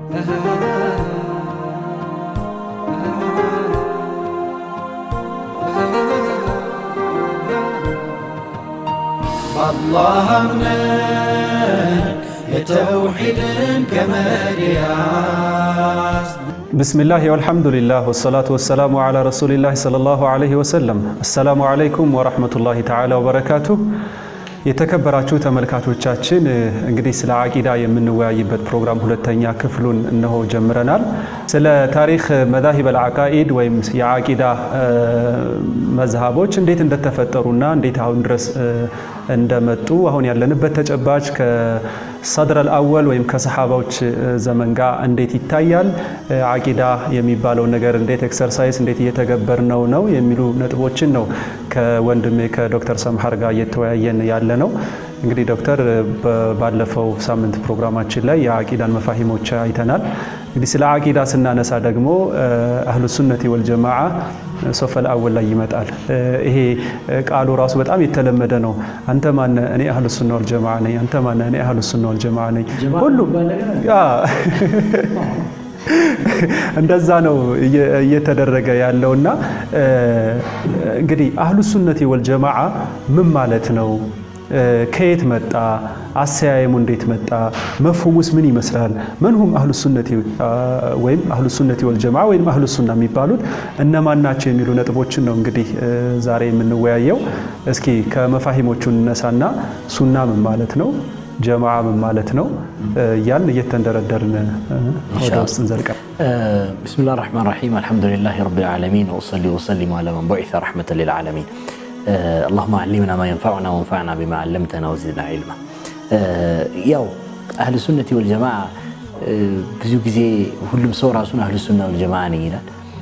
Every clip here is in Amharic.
በአላህ አምነን የተውሒድን ገመድ ያዝ ብስሚላህ ወልሐምዱሊላህ ወሰላቱ ወሰላሙ ዓላ ረሱሊላህ ሰለላሁ ዓለይሂ ወሰለም። አሰላሙ ዓለይኩም ወረሕመቱላሂ ተዓላ ወበረካቱሁ። የተከበራችሁ ተመልካቾቻችን እንግዲህ ስለ አቂዳ የምንወያይበት ፕሮግራም ሁለተኛ ክፍሉን እነሆ ጀምረናል። ስለ ታሪክ መዛሂብ አልዓቃኢድ ወይም የአቂዳ መዝሃቦች እንዴት እንደተፈጠሩና እንዴት አሁን ድረስ እንደመጡ አሁን ያለንበት ተጨባጭ ከሰድር አልአወል ወይም ከሰሓባዎች ዘመን ጋር እንዴት ይታያል፣ አቂዳ የሚባለው ነገር እንዴት ኤክሰርሳይዝ እንዴት እየተገበርነው ነው የሚሉ ነጥቦችን ነው ከወንድሜ ከዶክተር ሰምሐር ጋር እየተወያየን ያለ ነው። እንግዲህ ዶክተር ባለፈው ሳምንት ፕሮግራማችን ላይ የአቂዳን መፋሂሞች አይተናል። እንግዲህ ስለ አቂዳ ስናነሳ ደግሞ አህሉ ሱነቲ ወልጀማዓ ሶፈል አወል ላይ ይመጣል። ይሄ ቃሉ ራሱ በጣም የተለመደ ነው። አንተ ማነ? እኔ አህሉ ሱና ወልጀማዓ ነኝ። አንተ ማነ? እኔ አህሉ ሱና ወልጀማዓ ነኝ። ሁሉም እንደዛ ነው እየተደረገ ያለውና እንግዲህ አህሉ ሱነቲ ወልጀማዓ ምን ማለት ነው? ከየት መጣ? አሰያየሙ እንዴት መጣ? መፍሁሙስ ምን ይመስላል? መንሁም አህሉ ሱነቲ ወይም አህሉ ሱነቲ ወልጀማዓ ወይም አህሉ ሱና የሚባሉት እነማን ናቸው የሚሉ ነጥቦችን ነው እንግዲህ ዛሬ የምንወያየው። እስኪ ከመፋሂሞቹ እነሳና ሱና ምን ማለት ነው፣ ጀማዓ ምን ማለት ነው እያልን እየተንደረደርን ወደ ውስጥ እንዘልቃል። ብስሚላህ ራሕማን ራሒም አልሐምዱሊላህ ረቢል ዓለሚን ወሰሊ ወሰሊም ዓላ መን ቡዒሰ ረሕመተን ሊልዓለሚን አላሁመ ዓሊምና ማ የንፈዑና ወንፈዕና ቢማ ዓለምተና ወዚድና ዒልማ። ያው አህል ሱነቲ ወልጀማዓ ብዙ ጊዜ ሁሉም ሰው ራሱን አህል ሱና ወልጀማዓ ነኝ ይላል።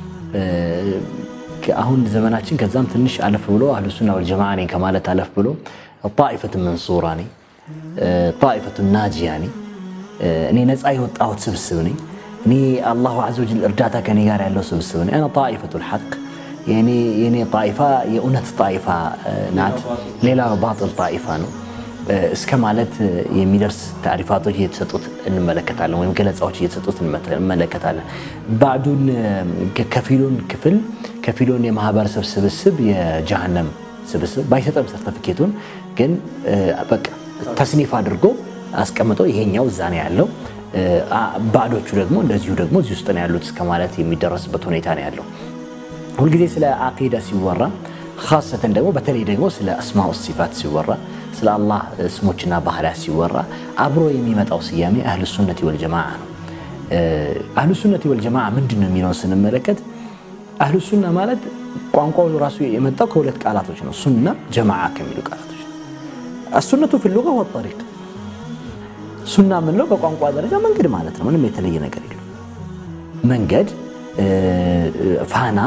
አሁን ዘመናችን ከዛም ትንሽ አለፍ ብሎ አህል ሱና ወልጀማዓ ነኝ ከማለት አለፍ ብሎ ጣኢፈቱ መንሱራ ነኝ፣ ጣኢፈቱ ናጂያ ነኝ፣ እኔ ነፃ የወጣሁት ስብስብ ነኝ፣ እኔ አላሁ ዐዘ ወጀል እርዳታ ከኔ ጋር ያለው ስብስብ ነኝ፣ አና ጣኢፈቱል ሐቅ የኔ ጣኢፋ የእውነት ጣኢፋ ናት፣ ሌላ ባጥል ጣኢፋ ነው እስከ ማለት የሚደርስ ታሪፋቶች እየተሰጡት እንመለከታለን፣ ወይም ገለጻዎች እየተሰጡት እንመለከታለን። ባዕዱን ከፊሉን ክፍል ከፊሉን የማህበረሰብ ስብስብ የጀሃነም ስብስብ ባይሰጠም ሰርተፊኬቱን ግን በቃ ተስኒፍ አድርጎ አስቀምጠው ይሄኛው እዛ ነው ያለው፣ ባዕዶቹ ደግሞ እንደዚሁ ደግሞ እዚህ ውስጥ ነው ያሉት እስከ ማለት የሚደረስበት ሁኔታ ነው ያለው። ሁልጊዜ ስለ አቂዳ ሲወራ ካሰተን ደግሞ በተለይ ደግሞ ስለ አስማኡ ሲፋት ሲወራ ስለ አላህ ስሞችና ባህሪያት ሲወራ አብሮ የሚመጣው ስያሜ አህሉ ሱነቲ ወልጀማዓ ነው። አህሉ ሱነቲ ወልጀማዓ ምንድን ነው የሚለውን ስንመለከት አህሉ ሱና ማለት ቋንቋው ራሱ የመጣው ከሁለት ቃላቶች ነው። ሱና ጀማዓ ከሚሉ ቃላቶች ነው። አሱነቱ ፊ ሉጋ ወጠሪቅ ሱና የምንለው በቋንቋ ደረጃ መንገድ ማለት ነው። ምንም የተለየ ነገር የለም። መንገድ ፋና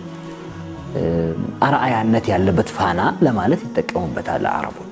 አርአያነት ያለበት ፋና ለማለት ይጠቀሙበታል አረቦቹ።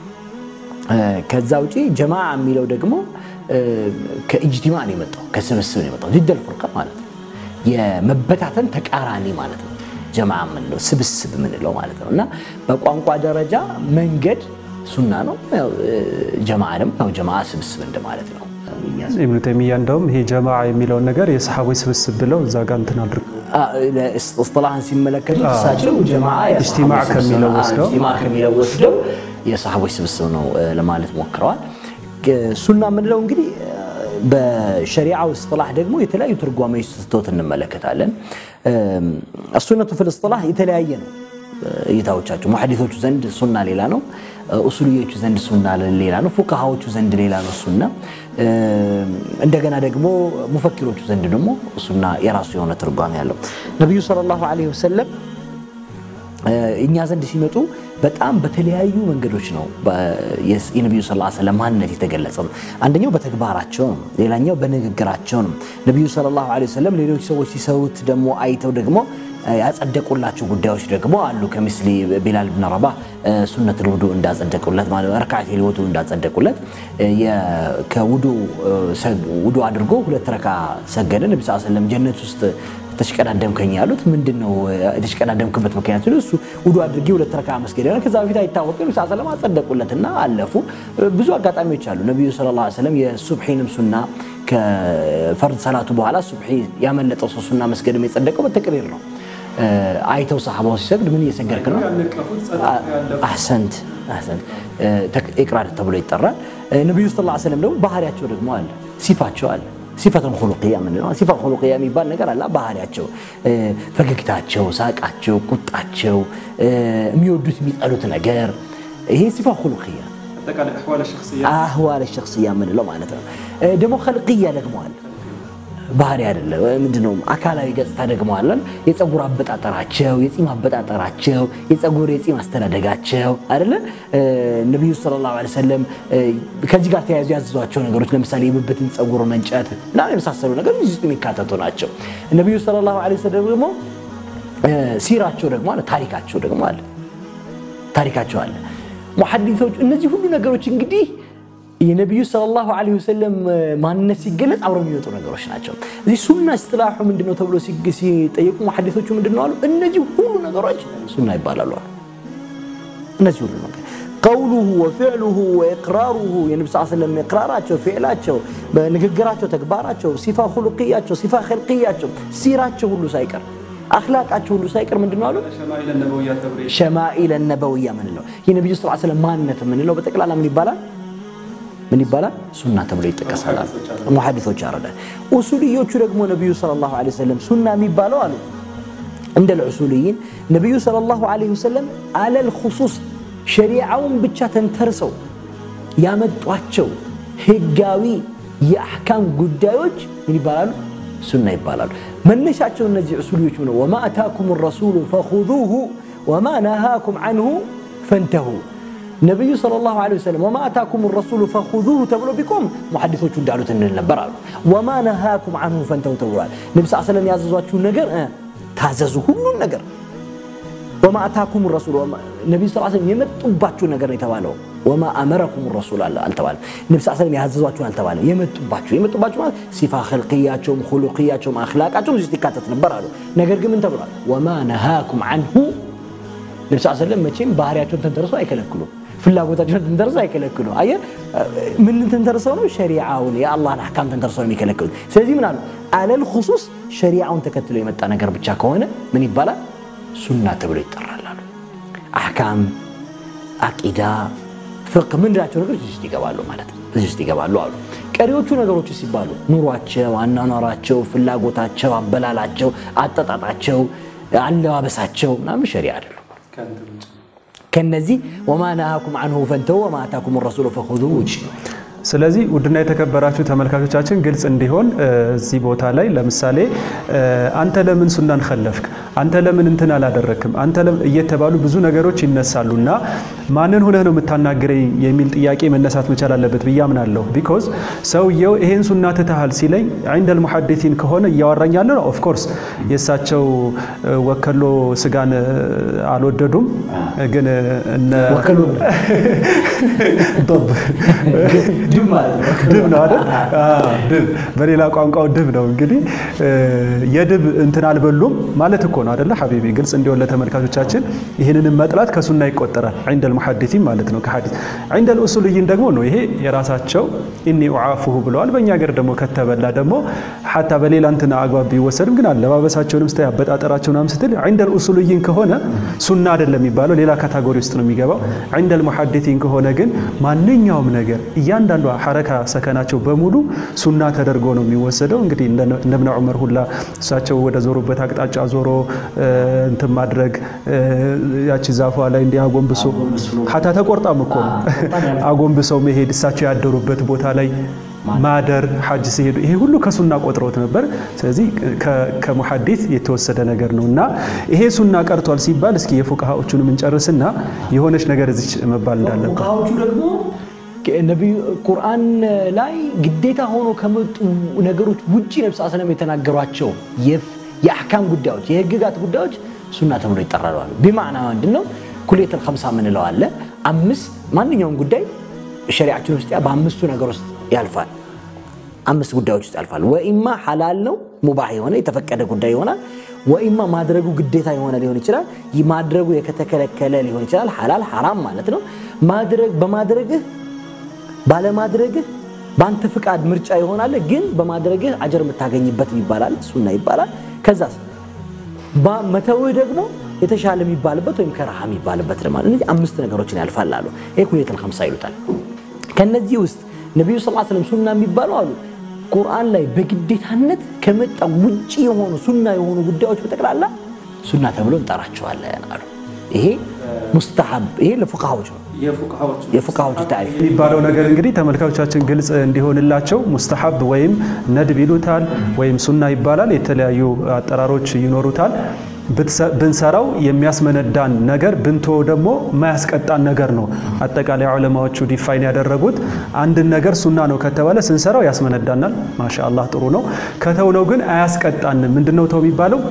ከዛ ውጪ ጀማዓ የሚለው ደግሞ ከኢጅቲማ ነው የመጣው ከስብስብ ነው የመጣው። ዚደል ፉርቃ ማለት ነው፣ የመበታተን ተቃራኒ ማለት ነው። ጀማዓ የምንለው ስብስብ የምንለው ማለት ነው። እና በቋንቋ ደረጃ መንገድ ሱና ነው፣ ጀማዓ ደግሞ ያው ጀማዓ ስብስብ እንደማለት ነው። ኢብኑ ተይሚያ እንደውም ይሄ ጀማዓ የሚለውን ነገር የሰሓቦች ስብስብ ብለው እዛ ጋር እንትን አድርገው እስጥላህን ሲመለከቱ እሳቸው ኢጅቲማዕ ከሚለው ወስደው ኢጅቲማዕ ከሚለው ወስደው የሰሓቦች ስብስብ ነው ለማለት ሞክረዋል። ሱና የምንለው እንግዲህ በሸሪዓው እስጥላህ ደግሞ የተለያዩ ትርጓሜዎች ስተውት እንመለከታለን። አሱነቱ ፊል እስጥላህ የተለያየ ነው እይታዎቻቸው። ሙሐዲሶቹ ዘንድ ሱና ሌላ ነው፣ ኡሱልዮቹ ዘንድ ሱና ሌላ ነው፣ ፉቃሃዎቹ ዘንድ ሌላ ነው ሱና። እንደገና ደግሞ ሙፈኪሮቹ ዘንድ ደግሞ ሱና የራሱ የሆነ ትርጓሜ ያለው። ነቢዩ ሰለላሁ ዐለይሂ ወሰለም እኛ ዘንድ ሲመጡ በጣም በተለያዩ መንገዶች ነው የነቢዩ ስ ሰለም ማንነት የተገለጸ ነው። አንደኛው በተግባራቸው ነው፣ ሌላኛው በንግግራቸው ነው። ነቢዩ ሰለላሁ ዐለይሂ ወሰለም ሌሎች ሰዎች ሲሰሩት ደግሞ አይተው ደግሞ ያጸደቁላቸው ጉዳዮች ደግሞ አሉ። ከምስሊ ቢላል ብን ረባህ ሱነት ልውዱ እንዳጸደቁለት ማለት ረካዓት ልውዱ እንዳጸደቁለት ከውዱ ውዱ አድርጎ ሁለት ረካ ሰገደ። ነቢ ስ ሰለም ጀነት ውስጥ ተሽቀዳደምከኝ ያሉት ምንድን ነው የተሽቀዳደምክበት ምክንያት ሲሉ እሱ ውዱ አድርጌ ሁለት ረካ መስገድ ሆነ ከዛ በፊት አይታወቅም ሳ ሰለም አጸደቁለትና አለፉ ብዙ አጋጣሚዎች አሉ ነቢዩ ሰለላሁ ዐለይሂ ወሰለም የሱብሒንም ሱና ከፈርድ ሰላቱ በኋላ ሱብሒ ያመለጠው ሰው ሱና መስገድም የጸደቀው በተቅሪር ነው አይተው ሰሓባው ሲሰግድ ምን እየሰገድክ ነው አሕሰንት አሕሰንት ኢቅራር ተብሎ ይጠራል ነቢዩ ስ ላ ሰለም ደግሞ ባህሪያቸው ደግሞ አለ ሲፋቸው አለ ሲፈተን ሁሉቅያ ምንለው ሲፋ ሁሉቅያ የሚባል ነገር አለ ባህሪያቸው ፈገግታቸው ሳቃቸው ቁጣቸው የሚወዱት የሚጠሉት ነገር ይሄ ሲፋ ሁሉቅያ አህዋለ ሸክስያ የምንለው ማለት ነው ደግሞ ከልቅያ ደግሞ አለ ባህሪ አይደለ ምንድነው አካላዊ ገጽታ ደግሞ አለን የፀጉር አበጣጠራቸው የፂም አበጣጠራቸው የፀጉር የፂም አስተዳደጋቸው አይደለ ነቢዩ ሰለላሁ ዐለይሂ ወሰለም ከዚህ ጋር ተያይዞ ያዘዟቸው ነገሮች ለምሳሌ የብብትን ፀጉር መንጨት እና የመሳሰሉ ነገር እዚህ ውስጥ የሚካተቱ ናቸው ነቢዩ ሰለላሁ ዐለይሂ ወሰለም ደግሞ ሲራቸው ደግሞ አለ ታሪካቸው ደግሞ አለ ታሪካቸው አለ ሙሐዲሶች እነዚህ ሁሉ ነገሮች እንግዲህ የነቢዩ ሰለላሁ ዐለይሂ ወሰለም ማንነት ሲገለጽ አብረው የሚወጡ ነገሮች ናቸው። እዚህ ሱና እስትላሑ ምንድነው ተብሎ ሲጠየቁ ሙሐዲሶቹ ምንድነው አሉ? እነዚህ ሁሉ ነገሮች ሱና ይባላሉ አሉ። እነዚህ ሁሉ ነገር ቀውሉሁ ወፊዕሉሁ ወኢቅራሩሁ የነቢ ስ ስለም ኢቅራራቸው፣ ፊዕላቸው፣ በንግግራቸው፣ ተግባራቸው፣ ሲፋ ሁሉቅያቸው፣ ሲፋ ኸልቅያቸው፣ ሲራቸው ሁሉ ሳይቀር አክላቃቸው ሁሉ ሳይቀር ምንድነው አሉ? ሸማኢለ ነበውያ ምንለው የነቢዩ ስ ስለም ማንነት የምንለው በጠቅላላ ምን ይባላል? ምን ይባላል? ሱና ተብሎ ይጠቀሳል። ሙሐዲሶች ያረዳል። ኡሱልዮቹ ደግሞ ነቢዩ ሰለላሁ ዐለይሂ ወሰለም ሱና የሚባለው አሉ እንደ ልዑሱልይን ነቢዩ ሰለላሁ ዐለይሂ ወሰለም አለል ኹሱስ ሸሪዓውን ብቻ ተንተርሰው ያመጧቸው ህጋዊ የአሕካም ጉዳዮች ምን ይባላሉ? ሱና ይባላሉ። መነሻቸው እነዚህ ዑሱልዮች ነው። ወማ አታኩም ረሱሉ ፈኹዙሁ ወማ ነሃኩም ዐንሁ ፈንተሁ ነቢዩ ሰለላሁ ዐለይሂ ወሰለም ወማ አታኩም ረሱሉ ፈኹዙሁ ተብሎ ቢቆም ሙሐዲሶቹ እንዳሉት እንል ነበር አሉ። ወማ ነሃኩም ዐንሁ ፈንተሁ ተብሏል። ነቢ ስ ሰለም ያዘዟችሁን ነገር ታዘዙ፣ ሁሉን ነገር ወማ አታኩም ረሱሉ ነቢ ስ ሰለም የመጡባችሁ ነገር ነው የተባለው። ወማ አመረኩም ረሱል አልተባለም። ነቢ ስ ሰለም ያዘዟችሁን አልተባለም። የመጡባችሁ የመጡባችሁ ማለት ሲፋ ኸልቅያቸውም ሁሉቅያቸውም አኽላቃቸውም እዚህ ውስጥ ይካተት ነበር አሉ። ነገር ግን ምን ተብሏል? ወማ ነሃኩም ዐንሁ ነቢ ስ ሰለም መቼም ባህሪያቸውን ተንተርሶ አይከለክሉም ፍላጎታቸውን ተንተርሰው አይከለክሉ። አየ ምን ተንተርሰው ነው? ሸሪዓውን የአላህን አሕካም ተንተርሰው ነው የሚከለክሉት። ስለዚህ ምን አሉ? አለል ኹሱስ ሸሪዓውን ተከትሎ የመጣ ነገር ብቻ ከሆነ ምን ይባላል? ሱና ተብሎ ይጠራል አሉ። አሕካም፣ አቂዳ፣ ፍቅህ ምንድናቸው ነገሮች እዚህ ውስጥ ይገባሉ ማለት ነው። እዚህ ውስጥ ይገባሉ አሉ። ቀሪዎቹ ነገሮች ሲባሉ ኑሯቸው፣ አኗኗራቸው፣ ፍላጎታቸው፣ አበላላቸው፣ አጠጣጣቸው፣ አለባበሳቸው ምናምን ሸሪዓ አይደሉም። ከነዚህ ወማ ነሃኩም አንሁ ፈንተው ወማ አታኩም ረሱሉ ፈኹዙ ውጭ ስለዚህ ውድና የተከበራችሁ ተመልካቾቻችን ግልጽ እንዲሆን እዚህ ቦታ ላይ ለምሳሌ አንተ ለምን ሱናን ከለፍክ፣ አንተ ለምን እንትን አላደረክም፣ አንተ እየተባሉ ብዙ ነገሮች ይነሳሉና ማንን ሆነህ ነው የምታናግረኝ የሚል ጥያቄ መነሳት መቻል አለበት ብዬ አምናለሁ። ቢኮዝ ሰውየው ይሄን ሱና ትተሃል ሲለኝ ዒንደል ሙሐዲሲን ከሆነ እያወራኝ ያለ ነው። ኦፍኮርስ የእሳቸው ወከሎ ስጋን አልወደዱም፣ ግን እነ ድብ ነው አይደል? ድብ በሌላ ቋንቋው ድብ ነው። እንግዲህ የድብ እንትን አልበሉም ማለት እኮ ነው አይደለ ሐቢቢ? ግልጽ እንዲሆን ለተመልካቾቻችን ይህንንም መጥላት ከሱና ይቆጠራል። ዒንደል ሙሐዲሲን ማለት ነው ከሐዲስ። ዒንደል ኡሱልይን ደግሞ ነው ይሄ የራሳቸው ኢኒ ኡዓፉሁ ብለዋል። በእኛ ሀገር ደግሞ ከተበላ ደግሞ ሐታ በሌላ እንትን አግባብ ቢወሰድም ግን አለባበሳቸውንም ስታይ አበጣጠራቸውን ምናምን ስትል ዒንደል ኡሱልይን ከሆነ ሱና አይደለም የሚባለው ሌላ ካታጎሪ ውስጥ ነው የሚገባው። ዒንደል ሙሐዲሲን ከሆነ ግን ማንኛውም ነገር እያንዳንዷ ሐረካ ሰከናቸው በሙሉ ሱና ተደርጎ ነው የሚወሰደው። እንግዲህ እነ እብነ ዑመር ሁላ እሳቸው ወደ ዞሩበት አቅጣጫ ዞሮ እንትን ማድረግ ያቺ ዛፏ ላይ እንዲህ አጎንብሶ ሀታ ተቆርጣም እኮ ነው አጎንብሰው መሄድ እሳቸው ያደሩበት ቦታ ላይ ማደር ሐጅ ሲሄዱ ይሄ ሁሉ ከሱና ቆጥሮት ነበር። ስለዚህ ከሙሐዲስ የተወሰደ ነገር ነው እና ይሄ ሱና ቀርቷል ሲባል እስኪ የፉቃሃዎቹንም እንጨርስና የሆነች ነገር እዚች መባል እንዳለበት ፉቃሃዎቹ ደግሞ ነቢዩ ቁርአን ላይ ግዴታ ሆኖ ከመጡ ነገሮች ውጭ ነቢ ስ ሰለም የተናገሯቸው የአሕካም ጉዳዮች የህግጋት ጉዳዮች ሱና ተብሎ ይጠራሉ። ቢማዕና ምንድን ነው? ኩሌተል ከምሳ ምንለው አለ። አምስት ማንኛውም ጉዳይ ሸሪዓችን ውስጥ በአምስቱ ነገር ውስጥ ያልፋል። አምስት ጉዳዮች ውስጥ ያልፋል። ወኢማ ሐላል ነው ሙባህ የሆነ የተፈቀደ ጉዳይ ይሆናል። ወኢማ ማድረጉ ግዴታ የሆነ ሊሆን ይችላል። ይህ ማድረጉ የተከለከለ ሊሆን ይችላል። ሐላል ሐራም ማለት ነው። ማድረግ በማድረግህ ባለማድረግህ በአንተ ፍቃድ ምርጫ ይሆናል። ግን በማድረግህ አጀር የምታገኝበት ይባላል፣ ሱና ይባላል። ከዛስ መተውህ ደግሞ የተሻለ የሚባልበት ወይም ከረሃ የሚባልበት ማለት እነዚህ አምስት ነገሮችን ያልፋል አሉ። ይሄ ኩኔተል ኸምሳ ይሉታል። ከነዚህ ውስጥ ነቢዩ ስ ስለም ሱና የሚባለው አሉ ቁርአን ላይ በግዴታነት ከመጣ ውጭ የሆኑ ሱና የሆኑ ጉዳዮች በጠቅላላ ሱና ተብሎ እንጠራቸዋለን አሉ። ይሄ ሙስተሐብ ይሄ ለፉቃሃዎች ነው። የፉቃሃዎች ታሪፍ የሚባለው ነገር እንግዲህ ተመልካቾቻችን ግልጽ እንዲሆንላቸው ሙስተሐብ ወይም ነድብ ይሉታል ወይም ሱና ይባላል። የተለያዩ አጠራሮች ይኖሩታል። ብንሰራው የሚያስመነዳን ነገር ብንቶ ደግሞ የማያስቀጣን ነገር ነው። አጠቃላይ ዑለማዎቹ ዲፋይን ያደረጉት አንድን ነገር ሱና ነው ከተባለ ስንሰራው ያስመነዳናል፣ ማሻአላህ ጥሩ ነው። ከተውነው ግን አያስቀጣንም። ምንድነው ተው የሚባለው?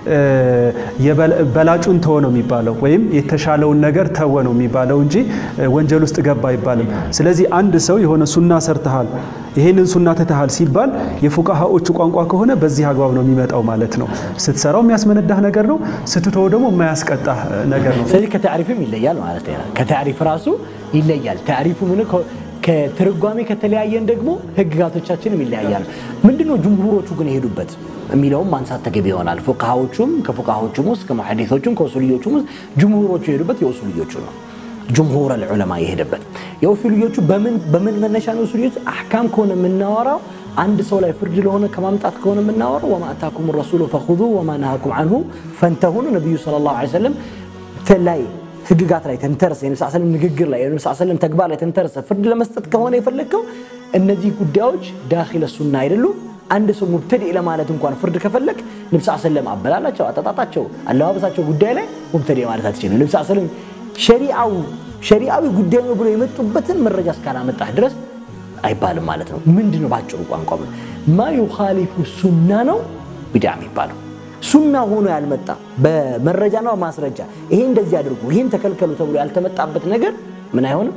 በላጩን ተወ ነው የሚባለው፣ ወይም የተሻለውን ነገር ተወ ነው የሚባለው እንጂ ወንጀል ውስጥ ገባ አይባልም። ስለዚህ አንድ ሰው የሆነ ሱና ሰርተሃል፣ ይሄንን ሱና ትተሃል ሲባል የፉቃሃዎቹ ቋንቋ ከሆነ በዚህ አግባብ ነው የሚመጣው ማለት ነው። ስትሰራው የሚያስመነዳህ ነገር ነው፣ ስትተወው ደግሞ የማያስቀጣህ ነገር ነው። ስለዚህ ከታሪፍም ይለያል ማለት ነው። ከታሪፍ ራሱ ይለያል። ታሪፉ ምን ከትርጓሜ ከተለያየን ደግሞ ህግጋቶቻችንም ይለያያሉ። ምንድነው ጅምሁሮቹ ግን የሄዱበት የሚለውም ማንሳት ተገቢ ይሆናል። ፉቃሃዎቹም ከፉቃሃዎቹም ውስጥ ከሙሐዲሶቹም ከኡሱልዮቹም ውስጥ ጅምሁሮቹ የሄዱበት የኡሱልዮቹ ነው። ጅምሁር አልዑለማ የሄደበት የኡሱልዮቹ በምን መነሻ ነው? ኡሱልዮቹ አሕካም ከሆነ የምናወራው አንድ ሰው ላይ ፍርድ ለሆነ ከማምጣት ከሆነ የምናወራው ወማ አታኩም ረሱሉ ፈኹዙ ወማ ነሃኩም አንሁ ፈንተሁ ነው። ነቢዩ ሰለላሁ ዐለይሂ ወሰለም ላይ ህግጋት ላይ ተንተርሰ የነብስ ሰለም ንግግር ላይ የነብስ ሰለም ተግባር ላይ ተንተርሰ ፍርድ ለመስጠት ከሆነ የፈለግከው እነዚህ ጉዳዮች ዳኺለ ሱና አይደሉም። አንድ ሰው ሙብተዲዕ ለማለት እንኳን ፍርድ ከፈለግ ነብስ ሰለም አበላላቸው፣ አጠጣጣቸው፣ አለባበሳቸው ጉዳይ ላይ ሙብተዲዕ ማለት አትችልም። ነብስ ሰለም ሸሪዓው ሸሪዓዊ ጉዳይ ነው ብሎ የመጡበትን መረጃ እስካላመጣህ ድረስ አይባልም ማለት ነው። ምንድን ነው ባጭሩ ቋንቋ ማ ዩኻሊፉ ሱና ነው ቢድዓ የሚባለው ሱና ሆኖ ያልመጣ በመረጃና በማስረጃ ይሄ እንደዚህ አድርጉ ይሄን ተከልከሉ ተብሎ ያልተመጣበት ነገር ምን አይሆንም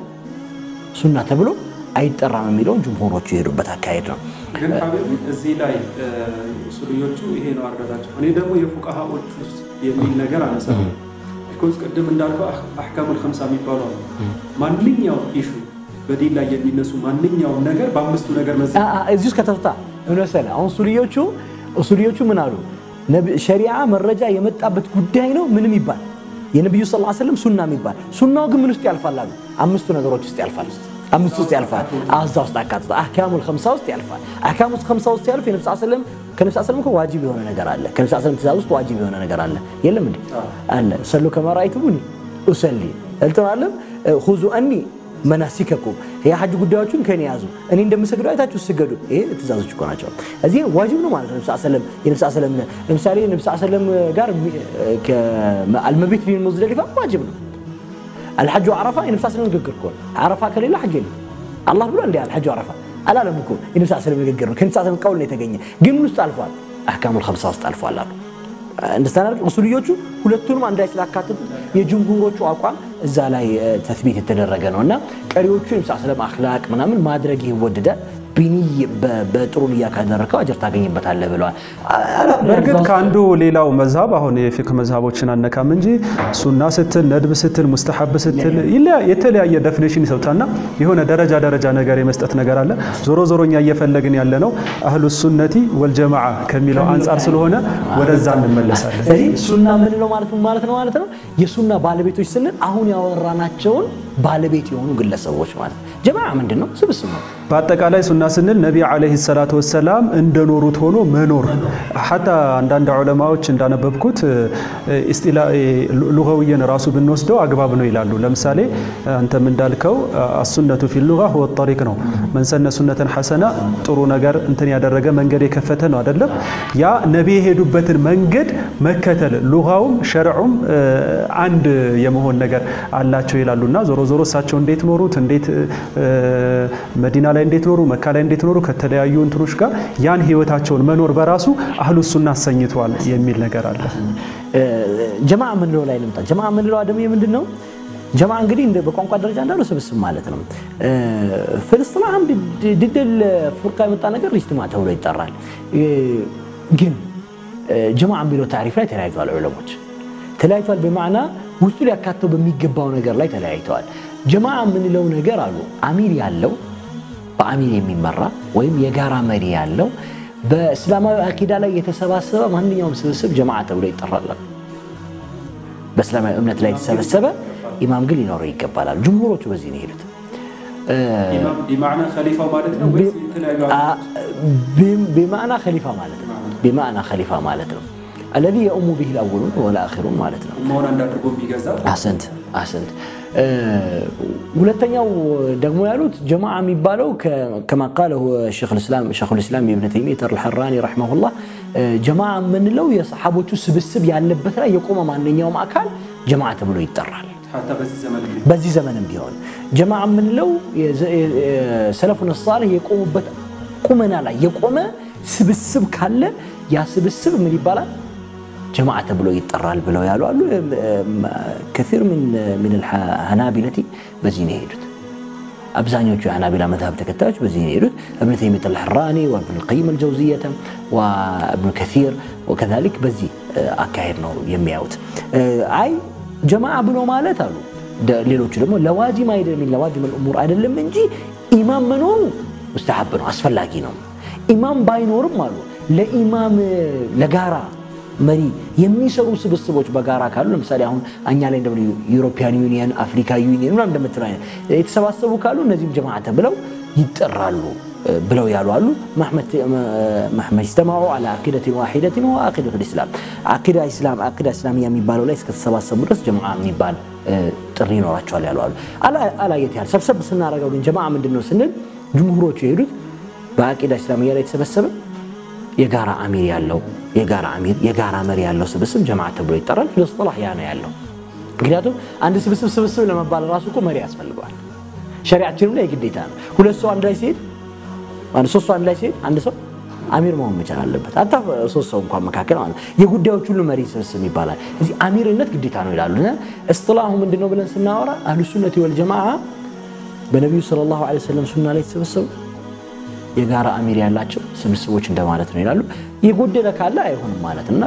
ሱና ተብሎ አይጠራም የሚለውን ጅምሁሮቹ የሄዱበት አካሄድ ነው። ግን እዚህ ላይ ሱልዮቹ ይሄ ነው አረዳቸው። እኔ ደግሞ የፉቃሃዎች ውስጥ የሚል ነገር አነሳ። ቢኮዝ ቅድም እንዳልከው አሕካሙል ኸምሳ የሚባሉ አሉ። ማንኛውም ኢሹ በዲን ላይ የሚነሱ ማንኛውም ነገር በአምስቱ ነገር መዝ እዚህ ውስጥ ከተፍታ ምን መሰለህ አሁን ሱልዮቹ ሱልዮቹ ምን አሉ? ሸሪዓ መረጃ የመጣበት ጉዳይ ነው ምንም ይባል የነቢዩ ስ ስለም ሱና የሚባል ሱናው ግን ምን ውስጥ ያልፋል አሉ? አምስቱ ነገሮች ውስጥ ያልፋል አምስት ውስጥ ያልፋል። እዛ ውስጥ አካትታ አህካሙል ኸምሳ ውስጥ ያልፋል። አህካሙል ኸምሳ ውስጥ ያልፍ የነብስ ሰለም ከነብስ ሰለም እኮ ዋጅብ የሆነ ነገር አለ። ከነብስ ሰለም ትእዛዝ ውስጥ ዋጅብ የሆነ ነገር አለ። የለም እንዴ አለ። ሰሉ ከማ ረአይቱሙኒ ኡሰሊ እልተባለም ሁዙ አኒ መናሲከኩም የሐጅ ጉዳዮችን ከኔ ያዙ፣ እኔ እንደምሰግደው አይታችሁ ስገዱ። ይሄ ትእዛዞች እኮ ናቸው። እዚህ ዋጅብ ነው ማለት ነው። ነብስ ሰለም የነብስ ሰለም ለምሳሌ ነብስ ሰለም ጋር አልመቢት ፊ ሙዝደሊፋ ዋጅብ ነው። አልሐጁ ዓረፋ የነብስ ሰለም ንግግር እኮ ዓረፋ ከሌለ ሐጅ የለም። አላህ ብሎ እንዲ አልሐጁ ዓረፋ አላለም እኮ የነብስ ሰለም ንግግር ነው። ከነብስ ሰለም ቀውል ነው የተገኘ። ግን ምን ውስጥ አልፏል? አህካሙል ኸምሳ ውስጥ አልፏል አሉ። እንደስተናል ኡሱልዮቹ ሁለቱንም አንድ ላይ ስላካተቱት የጅምሁሮቹ አቋም እዛ ላይ ተስቢት የተደረገ ነው እና ቀሪዎቹ የነብስ ሰለም አኽላቅ ምናምን ማድረግ ይወደዳል ቢኒ በጥሩ ንያ ካደረከው አጀር ታገኝበታለህ ብለዋል። በእርግጥ ከአንዱ ሌላው መዝሀብ አሁን የፊቅህ መዝሀቦችን አነካም እንጂ ሱና ስትል ነድብ ስትል ሙስተሐብ ስትል የተለያየ ደፊኔሽን ይሰጡታልና የሆነ ደረጃ ደረጃ ነገር የመስጠት ነገር አለ። ዞሮ ዞሮ እኛ እየፈለግን ያለ ነው አህሉ ሱነቲ ወልጀማዓ ከሚለው አንጻር ስለሆነ ወደዛ እንመለሳለን። ስለዚህ ሱና የምንለው ማለት ምን ማለት ነው ማለት ነው የሱና ባለቤቶች ስንል አሁን ያወራናቸውን ባለቤት የሆኑ ግለሰቦች ማለት ነው። ጀማዓ ምንድን ነው? ስብስብ ነው። በአጠቃላይ ሱና ስንል ነቢ ዓለይሂ ሰላቱ ወሰላም እንደኖሩት ሆኖ መኖር። ሐታ አንዳንድ ዑለማዎች እንዳነበብኩት ሉጋውየን ራሱ ብንወስደው አግባብ ነው ይላሉ። ለምሳሌ አንተም እንዳልከው አሱነቱ ፊ ሉጋ ሁወ ጠሪቅ ነው። መንሰነ ሱነተን ሐሰና ጥሩ ነገር እንትን ያደረገ መንገድ የከፈተ ነው አይደለም። ያ ነቢ የሄዱበትን መንገድ መከተል ሉጋውም ሸርዑም አንድ የመሆን ነገር አላቸው ይላሉና ዞሮ ዞሮ እሳቸው እንዴት ኖሩት እንዴት መዲና ላይ እንዴት ኖሩ፣ መካ ላይ እንዴት ኖሩ፣ ከተለያዩ እንትኖች ጋር ያን ህይወታቸውን መኖር በራሱ አህሉ ሱና አሰኝተዋል የሚል ነገር አለ። ጀማዓ የምንለው ላይ ልምጣ። ጀማዓ የምንለው ደግሞ ምንድን ነው? ጀማ እንግዲህ በቋንቋ ደረጃ እንዳለው ስብስብ ማለት ነው። ፍልስጥላም ድድል ፉርቃ የመጣ ነገር ኢጅትማ ተብሎ ይጠራል። ግን ጀማ የሚለው ታሪፍ ላይ ተለያይተዋል ዑለሞች ተለያይተዋል። በማዕና ውስጡ ሊያካተው በሚገባው ነገር ላይ ተለያይተዋል። ጀማ የምንለው ነገር አሉ አሚር ያለው በአሚር የሚመራ ወይም የጋራ መሪ ያለው በእስላማዊ አቂዳ ላይ የተሰባሰበ ማንኛውም ስብስብ ጀማዓ ተብሎ ይጠራል። በእስላማዊ እምነት ላይ የተሰበሰበ ኢማም ግን ሊኖረው ይገባላል። ጅምሁሮቹ በዚህ ነው የሄዱት። ቢማዕና ከሊፋ ማለት ነው። ቢማዕና ከሊፋ ማለት ነው። አለዚ የኡሙ ብሂ ልአወሉን ወልአኺሩን ማለት ነው። አሰንት አሰንት። ሁለተኛው ደግሞ ያሉት ጀማዓ የሚባለው ከማ ቃለሁ ሸኹል ኢስላም ኢብን ተይሚየት አልሐራኒ ረሒመሁላህ ጀማዓ የምንለው የሰሓቦቹ ስብስብ ያለበት ላይ የቆመ ማንኛውም አካል ጀማዓ ተብሎ ይጠራል። በዚህ ዘመንም ቢሆን ጀማዓ የምንለው ሰለፉን ሳሌህ የቆሙበት ቁመና ላይ የቆመ ስብስብ ካለ ያ ስብስብ ምን ይባላል? ጀማዓ ተብሎ ይጠራል ብለው ያሉ አሉ። ከሲር ምን ሀናቢለቲ በዚህ ነው የሄዱት። አብዛኞቹ የሀናቢላ መዝሀብ ተከታዮች በዚህ ነው የሄዱት። እብን ተይሚየት አልሐራኒ ወእብን ልቀይም አልጀውዝየተ ወእብን ከሲር ወከዛሊክ በዚህ አካሄድ ነው የሚያዩት። አይ ጀማዓ ብሎ ማለት አሉ ሌሎቹ ደግሞ ለዋዚም አይደለም ለዋዚም ልእሙር አይደለም እንጂ ኢማም መኖሩ ሙስተሐብ ነው፣ አስፈላጊ ነው። ኢማም ባይኖርም አሉ ለኢማም ለጋራ መሪ የሚሰሩ ስብስቦች በጋራ ካሉ ለምሳሌ አሁን እኛ ላይ እንደ ዩሮፒያን ዩኒየን፣ አፍሪካ ዩኒየን ምናምን እንደምትለው አይነት የተሰባሰቡ ካሉ እነዚህም ጀማዓ ተብለው ይጠራሉ ብለው ያሉ አሉ። መሕመድ ጅተማዑ ዐላ ዓቂደትን ዋሒደትን ወዓቂደቱል ኢስላም ዓቂዳ ኢስላም ዓቂዳ ኢስላሚያ የሚባለው ላይ እስከተሰባሰቡ ድረስ ጀማዓ የሚባል ጥሪ ይኖራቸዋል ያሉ አሉ። አላየት ያህል ሰብሰብ ስናደርገው ግን ጀማዓ ምንድን ነው ስንል ጅምሁሮቹ የሄዱት በዓቂዳ ኢስላሚያ ላይ የተሰበሰበ የጋራ አሚር ያለው የጋራ አሚር የጋራ መሪ ያለው ስብስብ ጀማዓ ተብሎ ይጠራል። ፍልስጥላህ ያ ነው ያለው። ምክንያቱም አንድ ስብስብ ስብስብ ለመባል ራሱ እኮ መሪ ያስፈልገዋል። ሸሪዓችንም ላይ ግዴታ ነው። ሁለት ሰው አንድ ላይ ሲሄድ ሶስት ሰው አንድ ላይ ሲሄድ አንድ ሰው አሚር መሆን መቻል አለበት። አታ ሶስት ሰው እንኳን መካከል ማለት የጉዳዮች ሁሉ መሪ ስብስብ ይባላል። እዚህ አሚርነት ግዴታ ነው ይላሉ። እስጥላሁ ምንድን ነው ብለን ስናወራ አህሉ ሱነቲ ወልጀማዓ በነቢዩ ሰለላሁ ዐለይሂ ወሰለም ሱና ላይ የተሰበሰቡ የጋራ አሚር ያላቸው ስብስቦች እንደማለት ነው ይላሉ። የጎደለ ካለ አይሆንም ማለት እና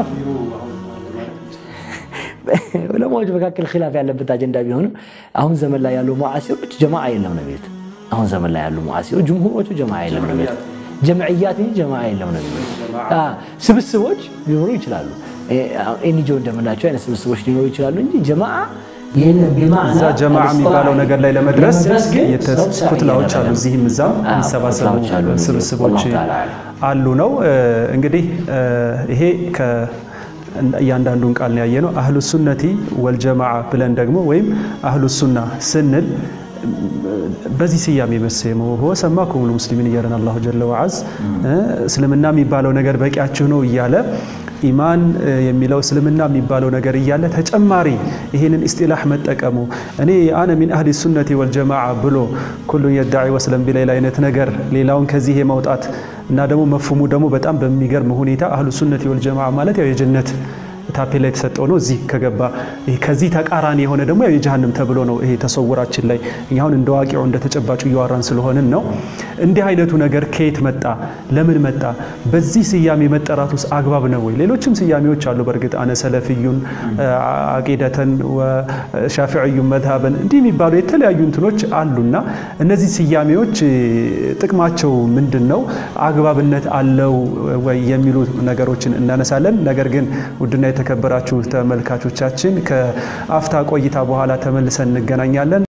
ዑለማዎች መካከል ኺላፍ ያለበት አጀንዳ ቢሆንም አሁን ዘመን ላይ ያሉ ሙዓሲሮች ጀማዓ የለም ነው የሚሉት። አሁን ዘመን ላይ ያሉ ሙዓሲሮች ጅምሁሮቹ ጀማዓ የለም ነው የሚሉት። ጀምዕያት እንጂ ጀማዓ የለም ነው የሚሉት። ስብስቦች ሊኖሩ ይችላሉ። ኤንጂኦ እንደምናቸው አይነት ስብስቦች ሊኖሩ ይችላሉ እንጂ ጀማዓ እዛ ጀማዓ የሚባለው ነገር ላይ ለመድረስ ኩትላዎች አሉ። እዚህም እዛም የሚሰባሰቡ ስብስቦች አሉ ነው እንግዲህ ይሄ እያንዳንዱን ቃል ነው ያየነው። አህሉ ሱነቲ ወልጀማዓ ብለን ደግሞ ወይም አህሉ ሱና ስንል በዚህ ስያሜ መሰየመው ሆ ሰማኩም ሙስሊሚን እያለን አላሁ ጀለ ወዐዝ እስልምና የሚባለው ነገር በቂያችሁ ነው እያለ ኢማን የሚለው እስልምና የሚባለው ነገር እያለ ተጨማሪ ይህንን ኢስጢላህ መጠቀሙ እኔ አነ ሚን አህሊ ሱነቲ ወልጀማዓ ብሎ ኩሉን የዳዒ ወስለም ቢለይል አይነት ነገር ሌላውን ከዚህ የማውጣት እና ደግሞ መፍሙ ደግሞ በጣም በሚገርም ሁኔታ አህሉ ሱነቲ ወልጀማዓ ማለት ያው የጀነት ታፔላ የተሰጠው ነው። እዚህ ከገባ ከዚህ ተቃራኒ የሆነ ደግሞ ያው የጀሃንም ተብሎ ነው። ይሄ ተሰውራችን ላይ እኛ አሁን እንደ ዋቂው እንደ ተጨባጩ እያወራን ስለሆንን ነው። እንዲህ አይነቱ ነገር ከየት መጣ? ለምን መጣ? በዚህ ስያሜ መጠራት ውስጥ አግባብ ነው ወይ? ሌሎችም ስያሜዎች አሉ። በእርግጥ አነ ሰለፊዩን አቂደተን ሻፊዕዩን መዝሀበን እንዲህ የሚባሉ የተለያዩ እንትኖች አሉና እነዚህ ስያሜዎች ጥቅማቸው ምንድን ነው? አግባብነት አለው ወይ የሚሉ ነገሮችን እናነሳለን። ነገር ግን ውድና የተከበራችሁ ተመልካቾቻችን ከአፍታ ቆይታ በኋላ ተመልሰን እንገናኛለን።